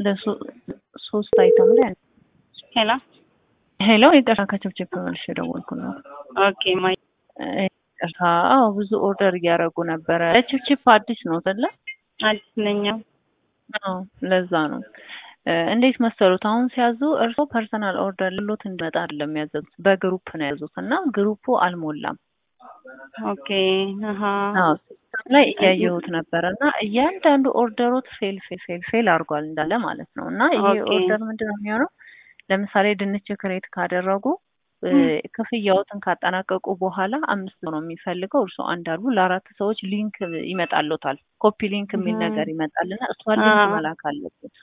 ሶስት አይተም ላይ ሄሎ ሄሎ ይቅርታ ከችብችብ መልሽ የደወልኩ ነው። ኦኬ ማይ ይቅርታ። አዎ ብዙ ኦርደር እያደረጉ ነበረ። ችብችብ አዲስ ነው አይደለ? አዲስ ነኝ። አዎ ለዛ ነው። እንዴት መሰሉት? አሁን ሲያዙ እርስዎ ፐርሰናል ኦርደር ልሎት እንዲመጣ አይደለም ያዘዙት፣ በግሩፕ ነው ያዙት እና ግሩፑ አልሞላም። ኦኬ አሀ አዎ ሲስተም ላይ እያየሁት ነበረ እና እያንዳንዱ ኦርደሮት ፌል ፌል ፌል ፌል አድርጓል እንዳለ ማለት ነው። እና ይሄ ኦኬ። ኦርደር ምንድን ነው የሚሆነው? ለምሳሌ ድንች ክሬት ካደረጉ ክፍያዎትን ካጠናቀቁ በኋላ አምስት ነው የሚፈልገው። እርስዎ አንድ አሉ ለአራት ሰዎች ሊንክ ይመጣልዎታል። ኮፒ ሊንክ የሚል እህ። ነገር ይመጣልና እሷን ሊንክ አዎ። መላክ አለበት።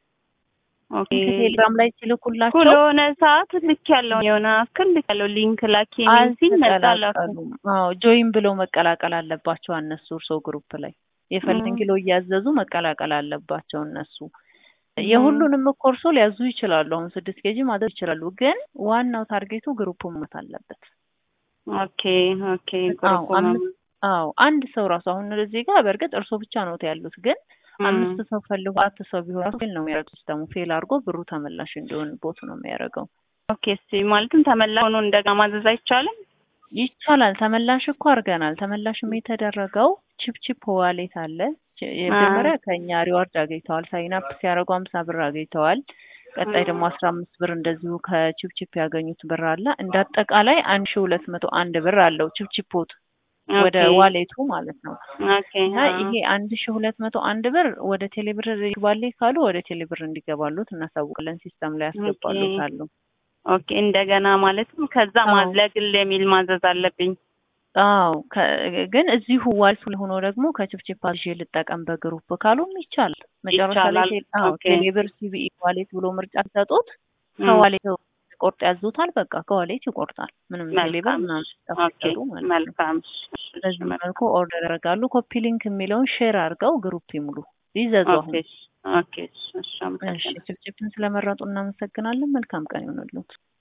ኦኬ ቴሌግራም ላይ ሲልኩላቸው ለሆነ ሰዓት ልክ ያለው የሆነ አክል ልክ ያለው ሊንክ ላኪ የሚል ሲል መጣላችሁ። አልተቀላቀሉም። አዎ ጆይን ብለው መቀላቀል አለባቸው እነሱ እርስዎ ግሩፕ ላይ የፈለግን እም። ኪሎ እያዘዙ መቀላቀል አለባቸው እነሱ። የሁሉንም እኮ እርስዎ ሊያዙ ይችላሉ። አሁን ስድስት ኬጂ ማዘዝ ይችላሉ። ግን ዋናው ታርጌቱ ግሩፕ መሞት አለበት። ኦኬ ኦኬ አዎ ግሩፕ አምስት አዎ አንድ ሰው ራሱ አሁን እዚህ ጋር በእርግጥ እርስዎ ብቻ ነው ያሉት ግን አምስት ሰው ፈልጎ አራት ሰው ቢሆን ራሱ ፌል ነው የሚያደርገው ሲስተሙ። ፌል አድርጎ ብሩ ተመላሽ እንዲሆን ቦት ነው የሚያደርገው። ኦኬ እስቲ ማለትም ተመላ ሆኖ እንደገና ማዘዝ አይቻልም? ይቻላል። ተመላሽ እኮ አድርገናል። ተመላሽም የተደረገው ቺፕቺፕ ዋሌት አለ። ች- የመጀመሪያ ከኛ ሪዋርድ አግኝተዋል። ሳይን አፕ ሲያደርጉ አምሳ ብር አግኝተዋል። ቀጣይ ደግሞ አስራ አምስት ብር እንደዚሁ ከቺፕቺፕ ያገኙት ብር አለ። እንደ አጠቃላይ አንድ ሺ ሁለት መቶ አንድ ብር አለው ቺፕቺፖት ወደ ኦኬ ዋሌቱ ማለት ነው። ኦኬ እና አዎ። ይሄ አንድ ሺ ሁለት መቶ አንድ ብር ወደ ቴሌብር ይግባል ካሉ ወደ ቴሌብር እንዲገባሉት እናሳውቃለን። ሲስተም ላይ ያስገባሉታሉ። ኦኬ እንደገና ማለትም ከዛ አዎ። ማ- ለግል የሚል ማዘዝ አለብኝ። አዎ ከ- ግን እዚሁ ዋልቱ ላይ ሆኖ ደግሞ ከችፕችፕ አዝዤ ልጠቀም በግሩፕ ካሉም ይቻላል። መጨረሻ ላይ ይቻላል። ቴ- አዎ ኦኬ ቴሌብር ሲቢኢ ዋሌት ብሎ ምርጫ ሲሰጡት እም። ከዋሌት ቆርጥ ያዙታል። በቃ ከዋሌት ይቆርጣል። ምንም ቴሌብር መልካም ምናምን ኦኬ ሲጠሩ ማለት ነው። መልካም በዚህ መልኩ ኦርደር ያደርጋሉ። ኮፒ ሊንክ የሚለውን ሼር አድርገው ግሩፕ ይሙሉ ይዘዙ። ኦኬ አሁን ኦኬ እሺ እሺ አመሰግናለሁ። ችፕችፕን ስለመረጡ እናመሰግናለን። መልካም ቀን ይሆንልዎት።